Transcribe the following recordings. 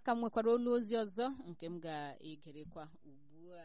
aka m nwekwara olu ozi ọzọ nke m ga-egerekwa ugbu a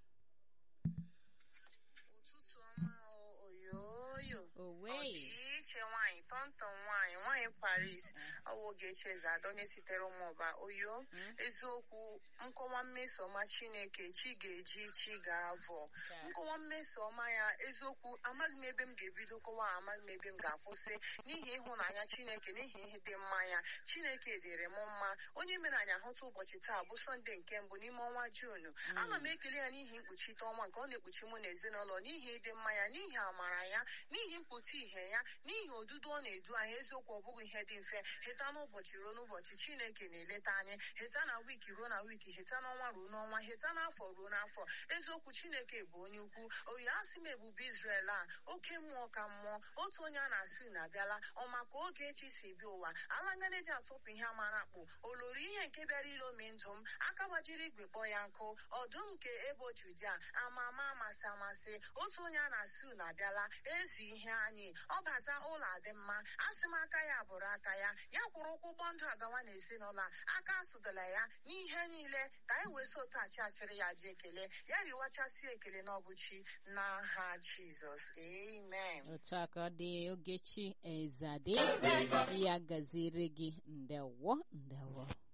ụtụtụ ọma o, oyoyo owei ọdịiche nwaanyị tọntọn nwaanyị nwaanyị paris ọwụ Ogechi Eze-Ada onye sitere ụmụọba oyo eziokwu nkọwa mmeso ọma chineke chi ga-eji chi ga-avọ nkọwa mmeso ọma ya eziokwu amaghị m ebe m ga-ebido kọwa amaghị m ebe m ga-akwụsị n'ihi ịhụnanya chineke n'ihi ihe dị mma ya chineke dịrị m mma onye mere anyị ahụta ụbọchị taa bụ sọnde nke mbụ n'ime ọnwa juunu ana m ekele ya n'ihi mkpuchite ọnwa nke ọ na-ekpuchi mụ na ezinụlọ n'ihi ịdị mma ya n'ihi amara ya n'ihi mpụta ihe ya n'ihi odudu ọ na-edu anyị eziokwu ọ bụghị ihe dị mfe heta n'ụbọchị ruo n'ụbọchị chineke na-eleta anyị heta na wiki ruo na wiki heta n'ọnwa ruo n'ọnwa heta n'afọ ruo n'afọ eziokwu chineke bụ onye ukwu oyi asị m ebube Israel a oke mmụọ ka mmụọ otu onye a na-asị na abịala ọ maka oge echi si bịa ụwa alangana ji atụpụ ihe amara akpụ olori ihe nke bịara ilomi ndụ m aka gbajiri igwe kpọọ ya nkụ ọdụm nke ebo judia ama ama amasị amasị otu onye a na-asị na abịala ezi ihe anyị ọ bata ụlọ adị mma asị m aka ya bụrụ aka ya ya kwụrụ ụkwụ ụgbọ ndụ agawa na ezinụlọ a aka asụdala ya n'ihe niile ka anyị wee so otachi achịrị ya ji ekele ya riwachasị ekele n'ọbụchi n'aha jizọs amen otu a ka ọ dị Ogechi Eze-Ada ya gaziere gị ndewo ndewo